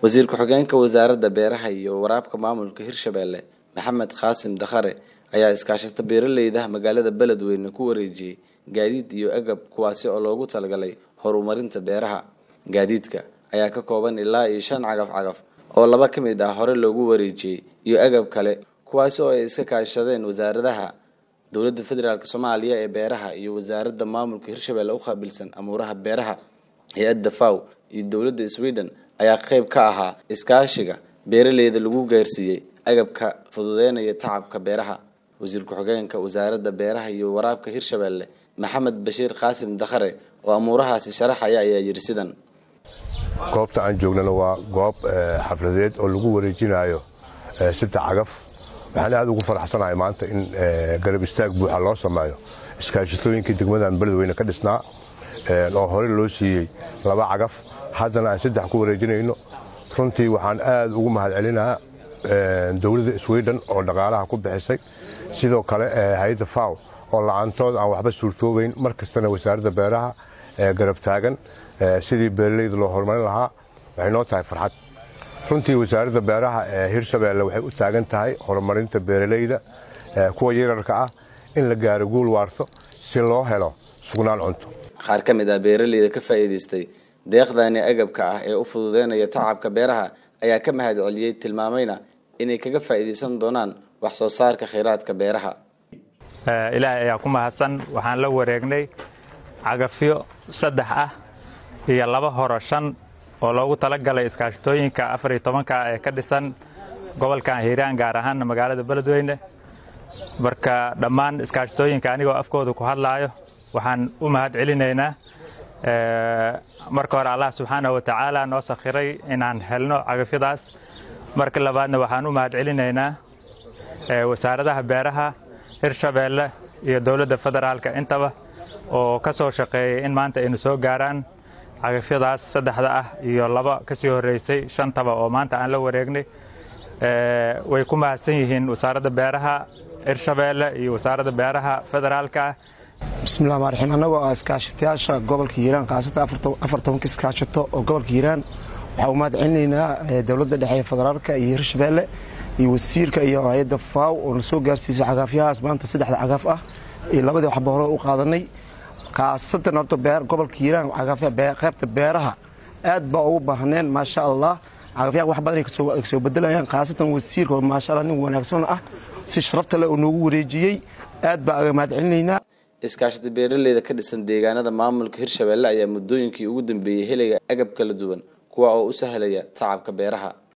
wasiir ku-xigeenka wasaaradda beeraha iyo waraabka maamulka hirshabelle maxamed qaasim dakhare ayaa iskaashata beeraleyda magaalada beledweyne ku wareejiyey gaadiid iyo agab kuwaasi oo loogu talagalay horumarinta beeraha gaadiidka ayaa ka kooban ilaa iyo shan cagaf cagaf oo laba ka mid ah hore loogu wareejiyey iyo agab kale kuwaasi oo ay iska kaashadeen wasaaradaha dowladda federaalk soomaaliya ee beeraha iyo wasaaradda maamulka hirshabelle u qaabilsan amuuraha beeraha hay-adda faw iyo dowladda sweden ayaa qeyb ka ahaa iskaashiga beeraleyda lagu gaarsiiyey agabka fududeynaya tacabka beeraha wasiir ku-xigeenka wasaaradda beeraha iyo waraabka hirshabelle maxamed bashiir qaasim dakhare oo amuurahaasi sharaxaya ayaa yiri sidan goobta aan joognana waa goob xafladeed oo lagu wareejinayo saddex cagaf waxaan aad ugu faraxsanahay maanta in garab istaag buuxa loo sameeyo iskaashatooyinkii degmadan beledweyne ka dhisnaa oo hore loo siiyey laba cagaf haddana aan saddex ku wareejinayno runtii waxaan aad ugu mahadcelinaha dowladda sweden oo dhaqaalaha ku bixisay sidoo kale hay-adda faw oo la-aantood aan waxba suurtoobayn mar kastana wasaaradda beeraha garab taagan sidii beeraleyda loo horumarin lahaa waxay noo tahay farxad runtii wasaaradda beeraha ee hirshabelle waxay u taagan tahay horumarinta beeraleyda kuwa yararka ah in la gaaro guul waarto si loo helo sugnaan cunto qaar ka mid ah beeraleyda ka faa'iidaystay deeqdani agabka ah ee u fududeynaya tacabka beeraha ayaa ka mahad celiyey tilmaamayna inay kaga faa'iidaysan doonaan wax soo saarka kheyraadka beeraha ilaahay ayaa ku mahadsan waxaan la wareegnay cagafyo saddex ah iyo laba horo shan oo loogu talagalay iskaashatooyinka afar iyo tobanka ee ka dhisan gobolkan hiiraan gaar ahaanna magaalada beledweyne marka dhammaan iskaashatooyinka anigoo afkooda ku hadlaayo waxaan u mahad celinaynaa marka hore allah subxaana wa tacaala noo sakhiray inaan helno cagafyadaas marka labaadna waxaan u mahad celinaynaa wasaaradaha beeraha hirshabeelle iyo dowladda federaalka intaba oo ka soo shaqeeyay in maanta aynu soo gaaraan cagafyadaas saddexda ah iyo laba ka sii horreysay shantaba oo maanta aan la wareegnay way ku mahadsan yihiin wasaaradda beeraha hirshabeelle iyo wasaaradda beeraha federaalka ah bismillahi rmaan raxiim annagoo ah iskaashatayaasha gobolka hiiraan khaasatan afar tobanka iskaashato oo gobolka hiiraan waxaa u mahad celinaynaa dowladda dhexe ee federaalka iyo hirshabeelle iyo wasiirka iyo hay-adda faaw oo na soo gaarsiisay cagaafyahaas maanta saddexda cagaaf ah iyo labadii waxba hore u qaadanay khaasatan horta gobolka hiiraan qaybta beeraha aad baa ugu baahneen maasha allah cagafyaha wax badan ay soo bedelayaan khaasatan wasiirka oo maasha allah nin wanaagsan ah si sharafta leh oo noogu wareejiyey aad baa aga mahad celinaynaa iskaashada beeraleyda ka dhisan deegaanada maamulka hirshabelle ayaa muddooyinkii ugu dambeeyey helaya agab kala duwan kuwa oo u sahlaya tacabka beeraha